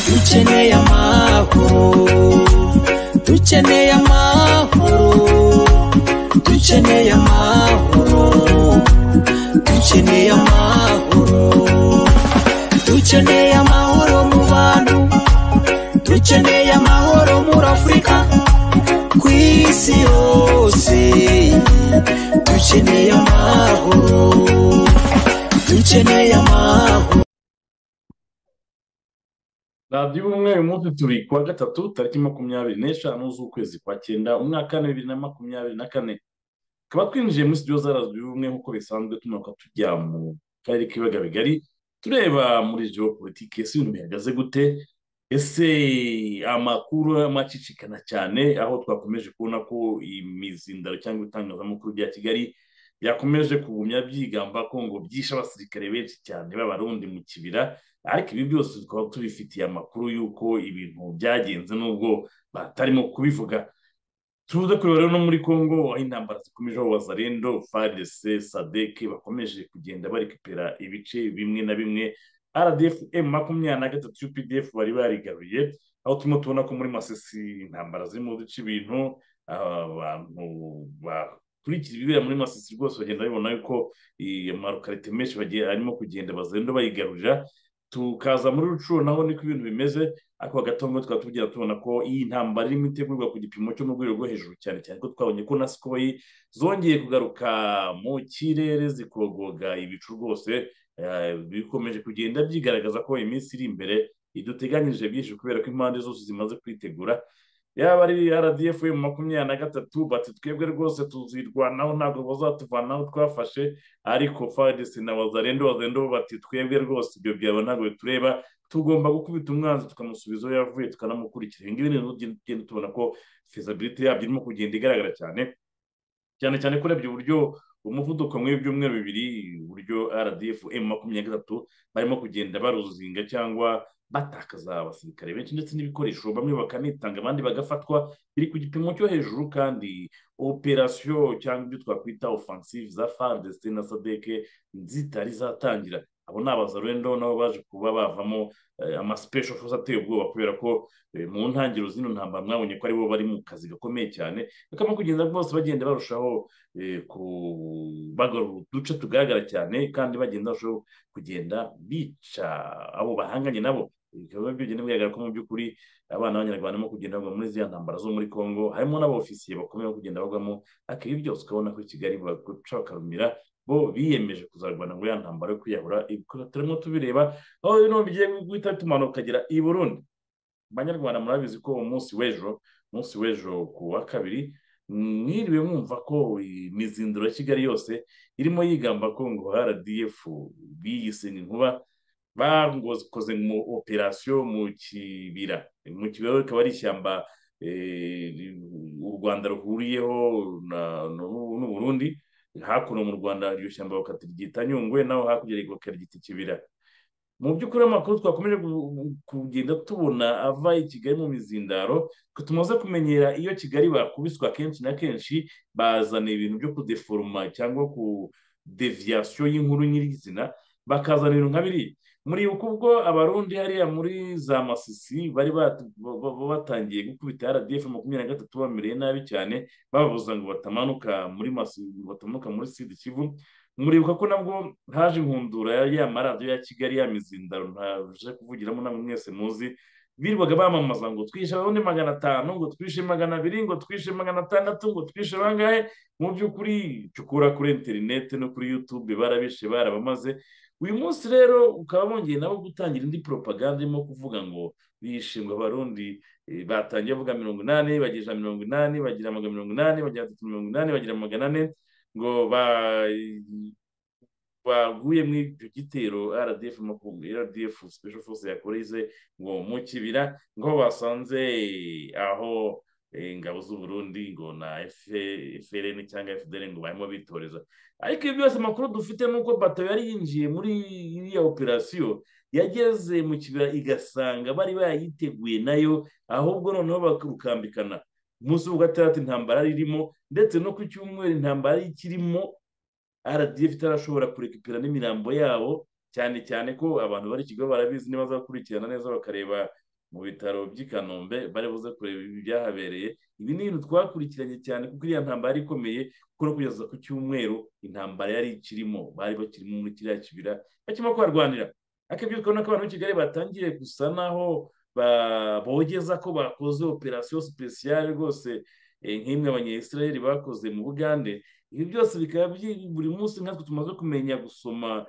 dukeneye amahoro dukeneye amahoro dukeneye amahoro dukeneye amahoro dukeneye amahoro mu bantu dukeneye amahoro muri afurika ku isi yose dukeneye amahoro dukeneye amahoro radiyo ubumwe uyu munsi turi ku wa gatatu tariki makumyabiri n'eshanu z'ukwezi kwa cyenda umwaka wa bibiri na makumyabiri na kane tukaba twinjiye muri studio za radiyo ubumwe nk'uko bisanzwe tumanuka tujya mu karere k'ibiyaga bigari tureba muri geopolitike ese ibintu bihagaze gute ese amakuru amacicikana cyane aho twakomeje kubona ko imizindaro cyangwa itangazamakuru rya kigali yakomeje kugumya byigamba ko ngo byishe abasirikare benshi cyane b'abarundi mu kibira ariko ibi byose tukaba tubifitiye amakuru y'uko ibintu byagenze n'ubwo batarimo kubivuga tuze kureba rero no muri congo aho intambara zikomeje aho wazarendo fadc sadeke bakomeje kugenda barekipera ibice bimwe na bimwe rdf m makumyabiri na gatatu updf bari barigaruye aho turimo tubona ko muri masisi intambara zirimo zica ibintu abantu ba- kurikira ibibera muri masisi rwose bagenda babibona yuko amarukarite menshi bagiye arimo kugenda bazenda bayigarurira tukaza muri rucuro naho niko ibintu bimeze ariko hagati aho ngaho tukaba tugira tubona ko iyi ntambara irimo itegurwa ku gipimo cyo mu rwego rwo hejuru cyane cyane ko twabonye ko na sikoyi zongeye kugaruka mu kirere zikogoga ibicu rwose eh, bikomeje kugenda byigaragaza ko iminsi iri imbere iduteganyirije byinshi kubera ko impande zose zimaze kwitegura yaba ari rdf makumyabiri na gatatu bati twebwe rwose tuzirwanaho ntabwo bazatuvanaho twafashe ariko fadisi na wazarendo wazarendo bo bati twebwe rwose ibyo byaba ntabwo bitureba tugomba gukubita umwanzi tukamusubiza aho yavuye tukanamukurikira ibi ngibi ni ibintu tugenda tubona ko fezabilite yabyo irimo kugenda igaragara cyane cyane cyane kurebye uburyo umuvuduko muri byumweru bibiri uburyo rdf m makumyabiri na gatatu barimo kugenda baruzinga cyangwa batakaza abasirikare benshi ndetse n'ibikoresho bamwe bakanitanga abandi bagafatwa biri ku gipimo cyo hejuru kandi operasiyo cyangwa ibyo twakwita offensive za fardc na sadeke zitari zatangira abo ni abazarwendo nabo baje kuba bavamo eh, ama special force ateye ubwoba kubera ko eh, mu ntangiriro z'ino ntambara mwabonye ko aribo bari mu kazi gakomeye cyane bakaba kugenda rwose bagenda barushaho eh, ku- bagarura uduce tugaragara cyane kandi bagenda barushaho kugenda bica abo bahanganye nabo bikaba bigenda bigaragara ko mu by'ukuri abana b'abanyarwanda barimo kugenda bagwa muri ziriya ntambara zo muri congo harimo n'abaofisiye bakomeye bo kugenda bagwamo ariko ibi byose ukabona ko i kigali baguca bakarumira bo biyemeje kuzarwana muri ya ntambara yo kwiyahura Ibikora turimo tubireba aho bino bigiye guhita bitumanuka ukagera i burundi banyarwanda murabizi ko umunsi w'ejo umunsi w'ejo ku wa kabiri mwiriwe mwumva ko imizindiro ya kigali yose irimo yigamba ko ngo rdf biyise inkuba bakoze mu operasiyo mu kibira mu kibira rikaba ari ishyamba eh, u rwanda ruhuriyeho na- n'u n'u burundi hakuno mu rwanda iryo shyamba bakariryita nyungwe naho hakurya bakaryita ikibira mu by'ukuri amakuru twakomeje gu- kugenda tubona ava i kigali mu mizindaro twe tumaze kumenyera iyo kigali bakubiswe akenshi na kenshi bazana ibintu byo kudeforoma cyangwa ku deviyasiyo y'inkuru nyirizina bakazana ibintu nka biriya muri uku ubwo abarundi hariya muri za masisi bari bat- ba- ba- batangiye gukubita rdf makumyabiri na gatatu bamereye nabi cyane bababuza ngo batamanuka muri Masi- batamanuka muri sud kivu muribuka ko nabwo haje inkundura ya ya maradiyo ya kigali ya mizindaro ntaje kuvugiramo namwe mwese muzi birirwaga bamamaza ngo twishe abarundi magana atanu ngo twishe magana abiri ngo twishe magana atandatu ngo twishe bangahe mu by'ukuri cukura kuri interineti no kuri yutube barabishe barabamaze uyu munsi rero ukaba bongeye nabo gutangira indi poropaganda irimo kuvuga ngo bishingwa abarundi eh, batangiye bavuga mirongo inani bagira ijana mirongo inani bagira amagana mirongo inani bagira atatu mirongo inani bagira magana ane ngo ba- baguye muri icyo gitero rdf makumyabiri rdf special force yakorize ngo mu kibira ngo basanze aho eh, ingabo z'u Burundi ngo na F- FLN cyangwa FDL ngo barimo bitoreza ariko ibi byose amakuru dufite ni uko bato yari yinjiye muri iriya operasiyo yageze mu kibaya igasanga bari bayiteguye nayo ahubwo noneho bakukambikana umunsi wa gatandatu intambara ririmo ndetse no ku cyumweru intambara ikirimo rdf itarashobora kurekipera n'imirambo yabo cyane cyane ko abantu bari ikigo barabizi niba bazakurikirana neza bakareba mu bitaro by'i kanombe bari buze kureba ibyahabereye ibi ni ibintu twakurikiranye cyane kuko iriya ntambara ikomeye kuko no kugeza ku cyumweru intambara yari ikirimo bari bakirimo muri kiriya kibira bakirimo kuharwanira akabyo twabona ko abantu b'i kigali batangiye gusa naho bogeza ko bakoze operasiyo sipesiyare rwose nk'imwe abanyayisiraheli bakoze mu bugande ibi byose bikaba buri munsi nkatwe tumaze kumenya gusoma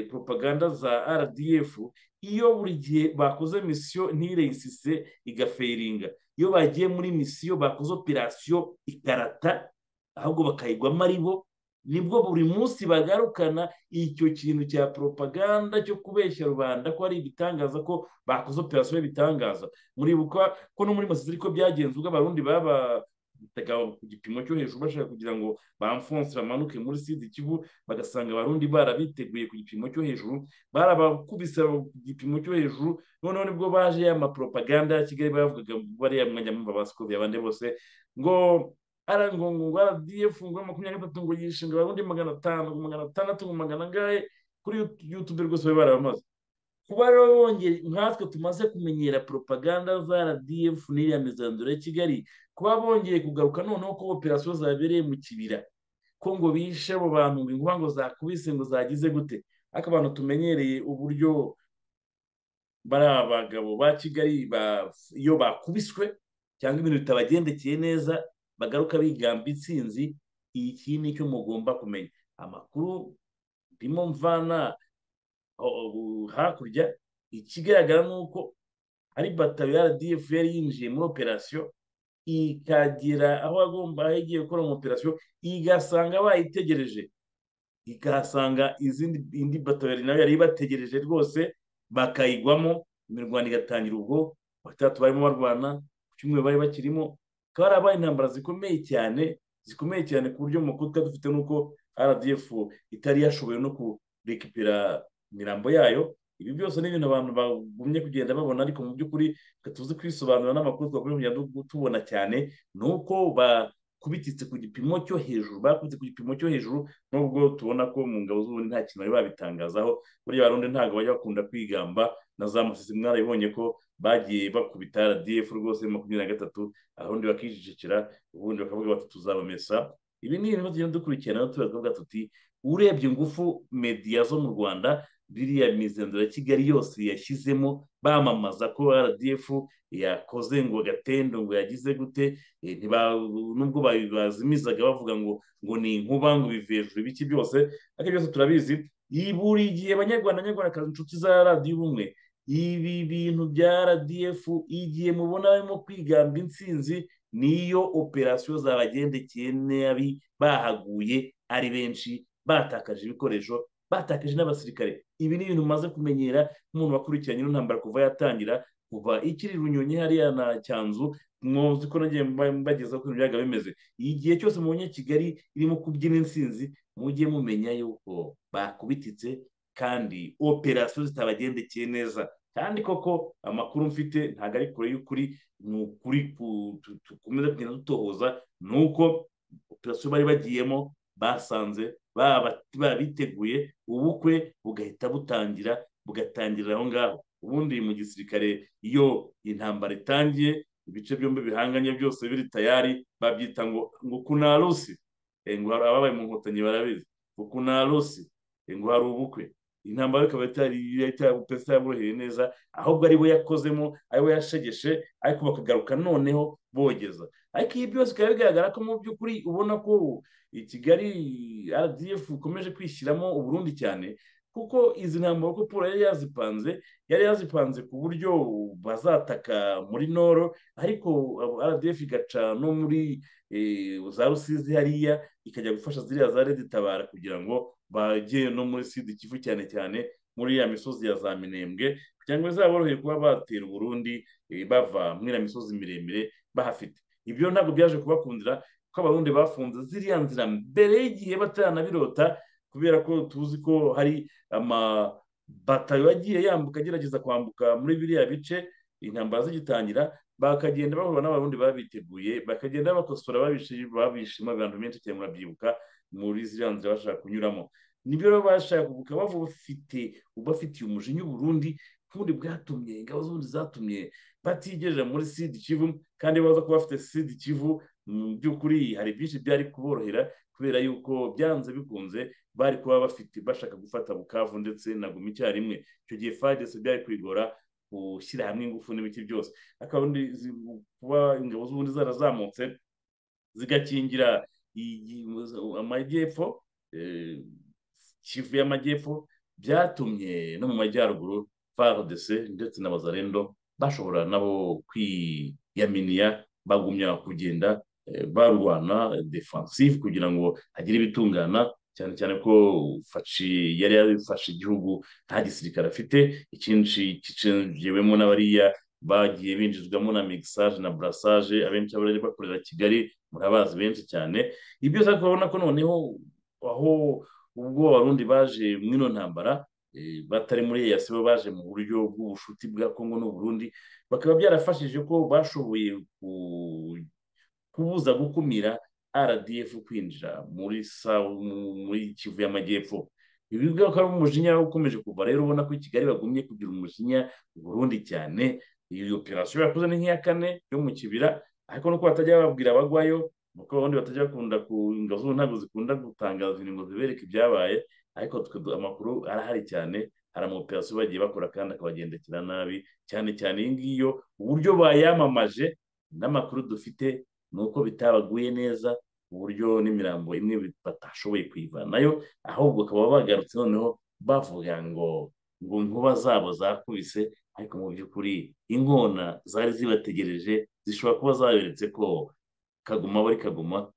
propaganda za rdf iyo buri gihe bakoze misiyo ntireyisise igaferinga iyo bagiye muri misiyo bakoze operasiyo ikarata ahubwo bakayigwamo ari bo nibwo buri munsi bagarukana icyo kintu cya propaganda cyo kubeshya rubanda ko ari ibitangaza ko bakoze operasiyo y'ibitangaza muribuka ko no muri masisi ariko byagenze ubwo abarundi baba ku gipimo cyo hejuru bashaka kugira ngo bamfonse bamanuke muri sida kivu bagasanga abarundi barabiteguye ku gipimo cyo hejuru barabakubise ku gipimo cyo hejuru noneho nibwo baje ya maporopaganda ya kigali bavugaga bariya mwanya mumva basikove abandi bose ngo ngo ngo rdf ngo makumyabiri n'itatu ngo yishinga abarundi magana atanu ngo magana atandatu ngo magana angahe kuri yutube rwose bari barabamaze kuba rero bongeye nkatwe tumaze kumenyera poropaganda za rdf n'iriya mizanduro ya kigali kuba bongeye kugaruka noneho ko operasiyo zabereye mu kibira ko ngo bishe abo bantu ngo ngo zakubise ngo zagize gute ariko abantu tumenyereye uburyo bari abagabo ba kigali iyo bakubiswe cyangwa ibintu bitabagendekeye neza bagaruka bigamba intsinzi iki ni cyo mugomba kumenya amakuru ndimo mvana hakurya ikigaragara ni uko ari batayo ya rdf yari yinjiye muri operasiyo ikagira aho agomba aho igiye gukora mu operasiyo igasanga bayitegereje ikahasanga izindi indi batari nayo yari ibategereje rwose bakayigwamo imirwano igatangira ubwo batatu barimo barwana ku cyumweru bari bakirimo akaba ari abaye intambara zikomeye cyane zikomeye cyane ku buryo amakuru twari dufite nuko rdf itari yashoboye no kurekipera imirambo yayo ibi byose ni ibintu abantu bagumye kugenda babona ariko mu by'ukuri tuzi kwisobanura n'amakuru twakora kugenda tubona cyane ni uko bakubititse ku gipimo cyo hejuru bakubitse ku gipimo cyo hejuru nubwo tubona ko mu ngabo z'ubundi nta kintu bari babitangazaho buriya barundi ntabwo bajya bakunda kwigamba na za musisi mwarabibonye ko bagiye bakubita rdf rwose makumyabiri na gatatu abarundi bakijijikira ubundi bakavuga bati tuzabamesa ibi ni ibintu tugenda dukurikirana tubavuga tuti urebye ingufu mediya zo mu rwanda biriya mizindura ya kigali yose yashyizemo bamamaza ko rdf yakoze ngo gatendo ngo yagize gute nubwo bazimizaga bavuga ngo ngo ni inkuba ngo bive hejuru ibiki byose ariko byose turabizi buri gihe abanyarwanda abanyarwandakazi inshuti za radiyo ubumwe ibi bintu bya rdf igihe mubona barimo kwigamba intsinzi niyo operasiyo zabagendekeye nabi bahaguye ari benshi batakaje ibikoresho batakaje n'abasirikare ibi ni ibintu umaze kumenyera nk'umuntu wakurikiranye n'intambara kuva yatangira kuva ikiri runyonyi hariya na cyanzu mwozi ko nagiye mbagezaho ko ibintu byaga bimeze igihe cyose mubonye kigali irimo kubyina intsinzi mujye mumenya yuko bakubititse kandi operasiyo zitabagendekeye neza kandi koko amakuru mfite ntabwo ari kure y'ukuri ni ukuri dukomeza kugenda dutohoza ni uko operasiyo bari bagiyemo basanze babiteguye ubukwe bugahita butangira bugatangirira aho ngaho ubundi mu gisirikare iyo intambara itangiye ibice byombi bihanganye byose biri tayari babyita ngo ngo kunarusi ngo hari ababaye mu nkotanyi barabizi ngo kunarusi ngo hari ubukwe intambara ikaba yaboroheye neza ahubwo ari we yakozemo ari we yashegeshe ariko bakagaruka noneho bogeza ariko ibi byose bikaba bigaragara ko mu by'ukuri ubona ko i kigali rdf ikomeje kwishyiramo uburundi cyane kuko izi ntambaro ko paul yari yazipanze yari yazipanze ku buryo bazataka muri noro ariko rdf igaca no muri za rusizi hariya ikajya gufasha ziriya za reditabara kugira ngo bajye no muri sida ikivu cyane cyane muri ya misozi ya za minembwe kugira ngo bizaborohere kuba batera uburundi bava muri ya misozi miremire bahafite ibyo ntabwo byaje kubakundira ko abarundi bafunze ziriya nzira mbere y'igihe bataranabirota kubera ko tuzi ko hari batayo yagiye yambuka agerageza kwambuka muri biriya bice intambara zigitangira bakagenda bahura n'abarundi babiteguye bakagenda bakosora babishima abantu benshi cyane murabyibuka muri ziriya nzira bashaka kunyuramo nibyo rero bashaka kuvuga bafite ubafitiye umujinya uburundi nk'ubundi bwatumye ingabo z'ubundi zatumye batigejeje muri sidi kivu kandi baza kuba bafite sidi kivu mu by'ukuri hari byinshi byari kuborohera kubera yuko byanze bikunze bari kuba bafite bashaka gufata bukavu ndetse na guma icyarimwe icyo gihe fagese byari kwigora gushyira hamwe ingufu n'ibiti byose akaba kuba ingabo z'ubundi zarazamutse zigakingira amajyepfo kivu y'amajyepfo byatumye no mu majyaruguru farodese ndetse na bazarendo bashobora nabo kwiyaminiya bagumya kugenda barwana defansive kugira ngo hagire ibitungana cyane cyane ko faci yari yarafashe igihugu nta gisirikare afite icyinshi kicinjiwemo n'abariya bagiye binjizwamo na mixage na burasage abenshi bari bakorera kigali murabazi benshi cyane ibyo ushaka urabona ko noneho aho ubwo abarundi baje muri ino ntambara batari muri eyasi bo baje mu buryo bw'ubushuti bwa kongo n'uburundi bakaba byarafashije ko bashoboye kubuza gukumira rdf kwinjira muri muri kivu y'amajyepfo ibi bikaba ari umujinya ukomeje kuva rero ubona ko i kigali bagumye kugira umujinya burundi cyane iyi operasiyo yakoze ni nk'iya kane yo mu kibira ariko nuko batajya babwira abagwayo nuko abandi batajya bakunda ku ingabo ntabwo zikunda gutangaza ingingo zibereka ibyabaye ariko amakuru arahari cyane hari amaoperasiyo bagiye bakora kandi akabagendekera nabi cyane cyane iyi ngiyo uburyo bayamamaje n'amakuru dufite ni uko bitabaguye neza uburyo n'imirambo imwe batashoboye kuyivanayo ahubwo bakaba bagarutse noneho bavuga ngo ngo inkuba zabo zakubise ariko mu by'ukuri inkona zari zibategereje zishobora kuba zaberetse ko kaguma bari kaguma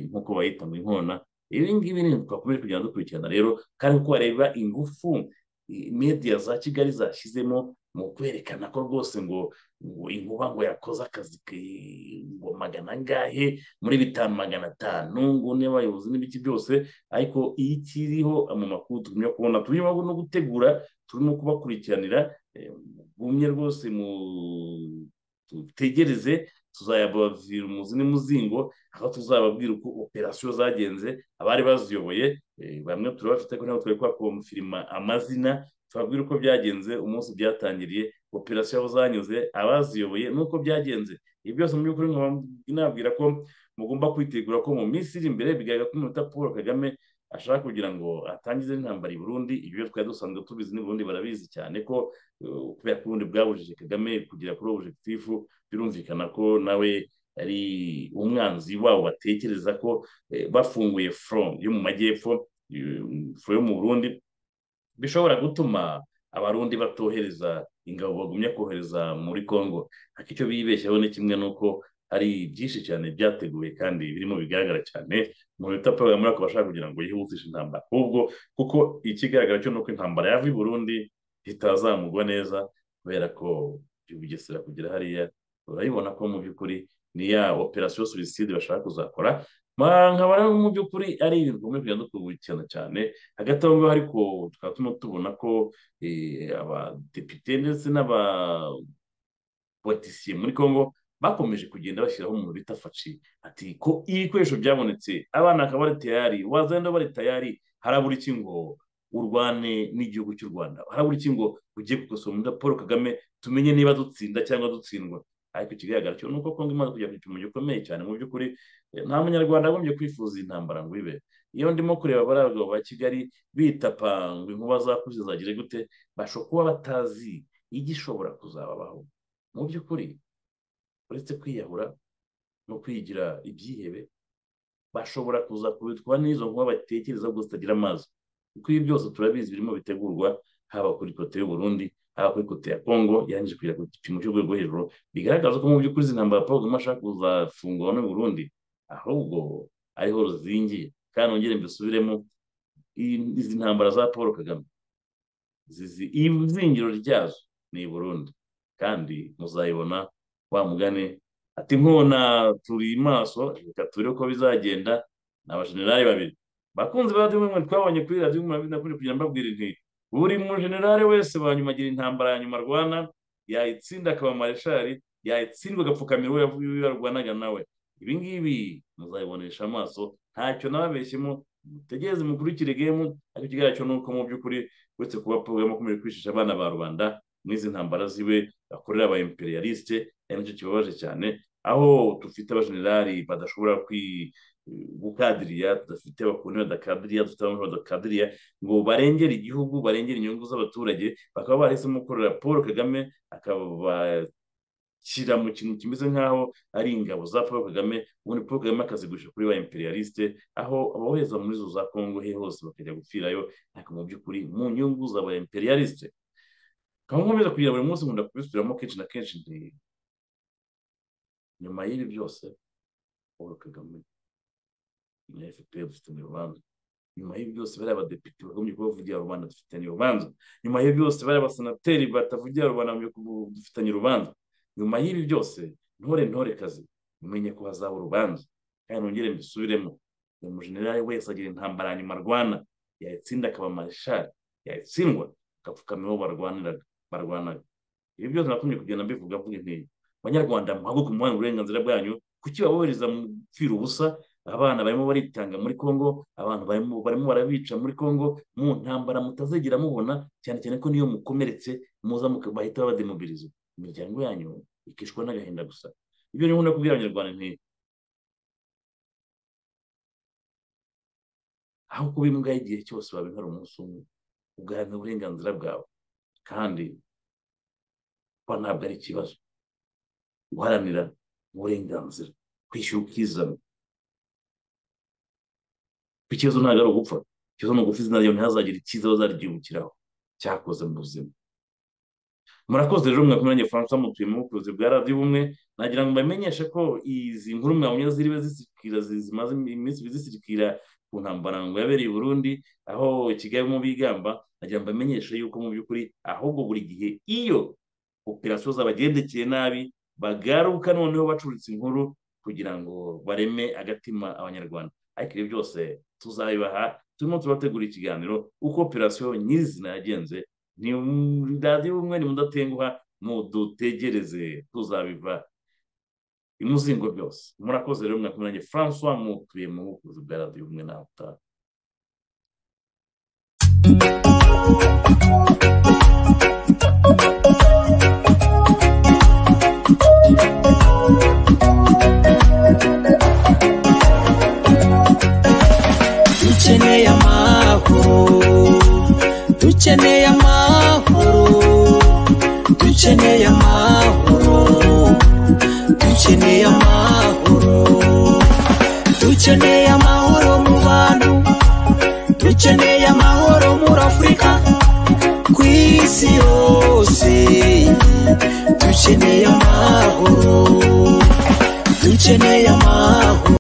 nk'uko bayita ngo inkona ibi ngibi ni twakomeje kugenda dukurikirana rero kandi kuko bareba ingufu mediya za kigali zashyizemo mu kwerekana ko rwose ngo ngo inkuba ngo yakoze akazi ngo magana angahe muri bitanu magana atanu ngo n'abayobozi n'ibiki byose ariko iyo ikiriho mu makuru tugumya kubona turimo no gutegura turimo kubakurikiranira gumye rwose mu tutegereze tuzayabavira umuzi n'umuzingo aho tuzababwira uko operasiyo zagenze abari baziyoboye bamwe turabafite ko ntabwo twari twakomfirima amazina tubabwira uko byagenze umunsi byatangiriye operasiyo aho zanyuze abaziyoboye n'uko byagenze ibi byose mu by'ukuri nabwira ko mugomba kwitegura ko mu minsi iri imbere bigaragara ko umunota paul kagame ashaka kugira ngo atangize n'intambara i Burundi ibyo twari dusanzwe tubizi n'u Burundi barabizi cyane ko kubera ko ubundi bwabujije kagame kugera kuri objekitifu birumvikana ko nawe ari umwanzi wabo batekereza ko bafunguye foro yo mu majyepfo foro yo mu burundi bishobora gutuma abarundi batohereza ingabo bagumya kohereza muri congo ariko icyo bibeshyaho ni kimwe n'uko hari byinshi cyane byateguwe kandi birimo bigaragara cyane mu bita paul muri ako bashaka kugira ngo yihutishe intambara ahubwo kuko ikigaragara cyo ni uko intambara yava i burundi itazamugwa neza kubera ko bugesera kugera hariya urabibona ko mu by'ukuri ni ya operasiyo suwiside bashaka kuzakora nkaba rero mu by'ukuri ari ibintu tugomba kugenda dukurikirana cyane hagati aho ngaho ariko tukaba turimo tubona ko abadepite ndetse n'abapolitisiye muri congo bakomeje kugenda bashyiraho umuntu bita faci ati ko ibikoresho byabonetse abana bakaba bari tayari wazenda bari tayari harabura iki ngo urwane n'igihugu cy'u rwanda harabura iki ngo ujye gukosora muri paul kagame tumenye niba dutsinda cyangwa dutsindwa ariko ikigaragara cyo ni uko kongo imaze kujya ku gipimo gikomeye cyane mu by'ukuri nta munyarwanda agombye kwifuza intambara ngo ibe iyo ndimo kureba bariya bagabo ba kigali bitapa ngo inkuba zakuze zagire gute bashobora kuba batazi igishobora kuzababaho mu by'ukuri uretse kwiyahura no kwigira ibyihebe bashobora kuza kubitwa n'izo nkuba batekereza ubwo zitagira amazi kuko ibi byose turabizi birimo bitegurwa haba kuri kote y'u Burundi haba kuri kote ya Congo yarangije kugera ku gipimo cy'urwego hejuru bigaragaza ko mu by'ukuri izi ntambara Paul Kagame ashaka kuzafungura n'u Burundi ahubwo ariho ruzingiye kandi ongere mbisubiremo izi ntambara za Paul Kagame zizi izingiro ryazo ni i Burundi kandi muzayibona wa mugani ati nkona turi maso reka ture uko bizagenda ni abajenerali babiri bakunzi ba dimwe twabonye kuri radiyo makumyabiri na kane kugira mbabwire inti buri mu generale wese wa nyuma agira intambara ya nyuma arwana yayitsinda akaba mareshari yayitsindwa agapfukamira uwo yavuye uwo yarwanaga nawe ibi ngibi muzabibonesha amaso ntacyo nababeshyemo mutegereze mukurikire gemu ariko ikigaragara ni uko mu by'ukuri uretse kuba porogaramu akomeje kwishisha abana ba rubanda n'izi ntambara ziwe akorera aba imperialiste ari nacyo kibabaje cyane aho dufite abajenerali badashobora kwi gukadiriya tudafite bakunda badakadiriya dufite abamwe badakadiriya ngo barengere igihugu barengere inyungu z'abaturage bakaba barahisemo gukorera paul kagame akabashyira mu kintu kimeze nk'aho ari ingabo za paul kagame ubundi paul kagame akazigurisha kuri ba imperialiste aho aboheza muri zo za kongo he hose bakajya gupfirayo ariko mu by'ukuri mu nyungu za ba imperialiste nkaba nkomeza kugira buri munsi nkunda kubisubiramo kenshi na kenshi nti nyuma y'ibi byose paul kagame na fpr dufitanye urubanza nyuma y'ibi byose bariya abadepite bagombye kuba bavugira rubanda dufitanye urubanza nyuma y'ibi byose bariya abasenateri batavugira rubanda dufitanye urubanza nyuma y'ibi byose ntore ntore kazi mumenye ko hazaba urubanza kandi nongere mbisubiremo uyu mujenerali wese agira intambara ya nyuma arwana yayitsinda akaba mareshali yayitsindwa agapfukama aho barwaniraga barwanaga ibi byose nakumye kugenda mbivuga mvuga intege banyarwanda muhaguke umuhanga uburenganzira bwanyu kuki babohereza mu gupfira ubusa abana barimo baritanga muri congo abantu barimo barimo barabica muri congo mu ntambara mutazegera mubona cyane cyane ko niyo mukomeretse muza bahita babademobiliza imiryango yanyu ikishwa n'agahinda gusa ibyo niho nkunda kubwira abanyarwanda nti aho kuba imbwa igihe cyose wabimara umunsi umwe ugaharanira uburenganzira bwawe kandi kuba ntabwo ari ikibazo guharanira uburenganzira kwishyura ukizana ikibazo ntabwo ari ugupfa ikibazo ni ugupfa izina ryawe ntihazagire icyiza bazaryibukiraho cyakoze mu buzima murakoze rero mwakumenya faransa mutuye mu buvuzi bwa radiyo ubumwe nagira ngo mbamenyeshe ko izi nkuru mwabonye ziriwe zisirikira zimaze iminsi zisirikira ku ntambara ngo yabereye i Burundi aho Kigali mu bigamba nagira ngo mbamenyeshe yuko mu by'ukuri ahubwo buri gihe iyo operasiyo zabagendekeye nabi bagaruka noneho bacuritse inkuru kugira ngo bareme agatima abanyarwanda ariko ibyo byose tuzabibaha turimo tubategura ikiganiro uko operasiyo nyirizina yagenze ni radiyo ubumwe ni mudatenguha mudutegereze tuzabiva imuzingo byose murakoze rero mwakumiranye francois mutuye mu buvuzi bwa radiyo ubumwe nawe utaha dukeneye amahoro dukeneye amahoro dukeneye amahoro dukeneye amahoro dukeneye amahoro mu bantu dukeneye amahoro muri afurika ku isi yose dukeneye amahoro dukeneye amahoro